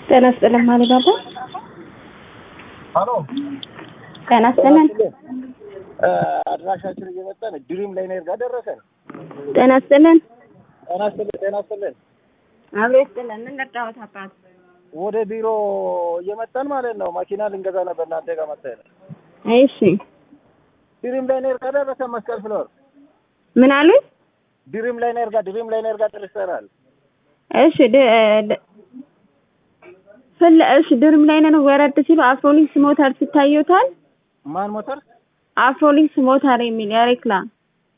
ጤና ይስጥልን ማለት ባባ ሀሎ ጤና ይስጥልን አድራሻችን እየመጣን ድሪም ላይነር ጋር ደረሰን። ጤና ይስጥልን ጤና ይስጥልን ጤና ይስጥልን። አብሮ ይስጥልን ምን ልርዳዎት አባት ወደ ቢሮ እየመጣን ማለት ነው። መኪና ልንገዛ ነበር እናንተ ጋር መጣን። እሺ ድሪም ላይነር ጋር ደረሰን። መስቀል ፍሎር ምን አሉኝ ድሪም ላይነር ጋር ድሪም ላይነር ጋር ደርሰናል። እሺ ድ- ድ- ፍል እሺ ድርም ላይ ነን ወረድ ሲሉ አፍሮሊክስ ሞተር ይታዩታል ማን ሞተር አፍሮሊክስ ሞተር የሚል የሬክላም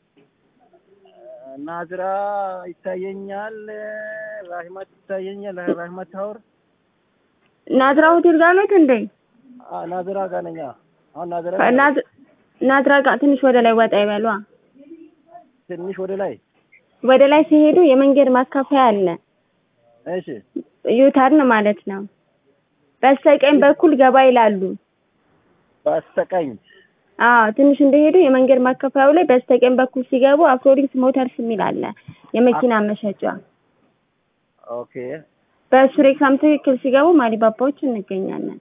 ናዝራ ይታየኛል። ራህመት ይታየኛል። ራህመት ታወር ናዝራ ሆቴል ጋር ነው እንዴ አ- ናዝራ ጋር ነኝ። አሁን ናዝራ ናዝ- ናዝራ ጋር ትንሽ ወደ ላይ ወጣ ይበሏ ትንሽ ወደ ላይ ወደ ላይ ሲሄዱ የመንገድ ማካፈያ አለ እሺ ዩተርን ማለት ነው በስተቀኝ በኩል ገባ ይላሉ በስተቀኝ አዎ ትንሽ እንደሄዱ የመንገድ ማከፋያው ላይ በስተቀኝ በኩል ሲገቡ አፍሮሊክስ ሞተርስ የሚል አለ የመኪና መሸጫ ኦኬ በእሱ ሬክላም ትክክል ሲገቡ ማሊባባዎች እንገኛለን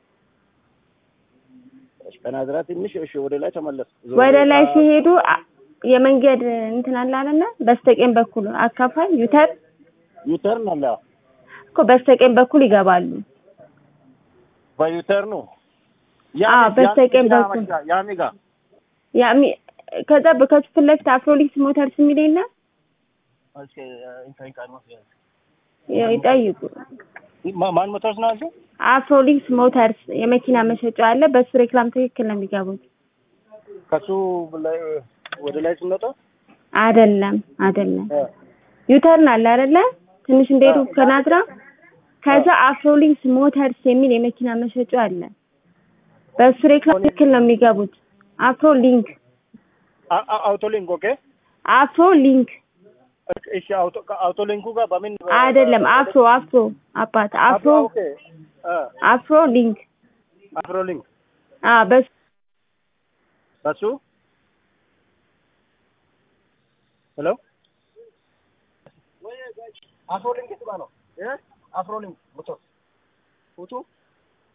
እሺ ከናዝራ ትንሽ እሺ ወደ ላይ ተመለስ ወደ ላይ ሲሄዱ አ- የመንገድ እንትን አለ አይደለ በስተቀኝ በኩል አካፋይ ዩተር ዩተርን አለ እኮ በስተቀኝ በኩል ይገባሉ በዩተርኑ አዎ፣ በስተቀኝ በኩል። ያሚ ጋር ያሚ ከዛ በከሱ ፊት ለፊት አፍሮሊክስ ሞተርስ የሚል የለ እስኪ ኢንሳይን ቃል ነው ያው ይጠይቁ ማ- ማን ሞተርስ ነው አልሽው? አፍሮሊክስ ሞተርስ የመኪና መሸጫ አለ በሱ ሬክላም ትክክል ነው የሚገቡት ከሱ ላይ ወደ ላይ ስንወጣ አይደለም አይደለም እ፣ ዩተርን አለ አይደለ ትንሽ እንደሄዱ ከናዝራ ከዛ አፍሮሊንክስ ሞተርስ የሚል የመኪና መሸጫ አለ በሱ ሬክላም ትክክል ነው የሚገቡት አፍሮ ሊንክ አ- አ- አውቶሊንክ ኦኬ አፍሮ ሊንክ እሺ አውቶ አውቶሊንኩ ጋር በምን አይደለም አፍሮ አፍሮ አባት አፍሮ ኦኬ እ፣ አፍሮ ሊንክ አፍሮሊንክ አ በሱ በሱ ሄሎ አፍሮሊንክ የቱ ጋር ነው እ አፍሮሊንክ ሞተር ፎቶ